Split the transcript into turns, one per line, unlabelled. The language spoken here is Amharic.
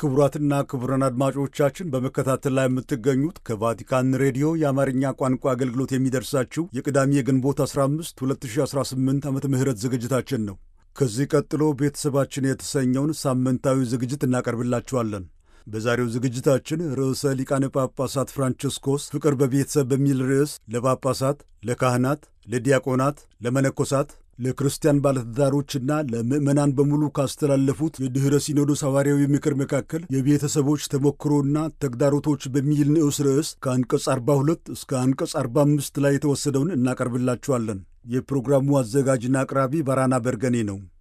ክቡራትና ክቡራን አድማጮቻችን በመከታተል ላይ የምትገኙት ከቫቲካን ሬዲዮ የአማርኛ ቋንቋ አገልግሎት የሚደርሳችሁ የቅዳሜ የግንቦት 15 2018 ዓመተ ምህረት ዝግጅታችን ነው። ከዚህ ቀጥሎ ቤተሰባችን የተሰኘውን ሳምንታዊ ዝግጅት እናቀርብላችኋለን። በዛሬው ዝግጅታችን ርዕሰ ሊቃነ ጳጳሳት ፍራንቺስኮስ ፍቅር በቤተሰብ በሚል ርዕስ ለጳጳሳት፣ ለካህናት፣ ለዲያቆናት፣ ለመነኮሳት ለክርስቲያን ባለትዳሮችና ለምዕመናን በሙሉ ካስተላለፉት የድኅረ ሲኖዶስ ሐዋርያዊ ምክር መካከል የቤተሰቦች ተሞክሮና ተግዳሮቶች በሚል ንዑስ ርዕስ ከአንቀጽ 42 እስከ አንቀጽ 45 ላይ የተወሰደውን እናቀርብላችኋለን። የፕሮግራሙ አዘጋጅና አቅራቢ ባራና በርገኔ ነው።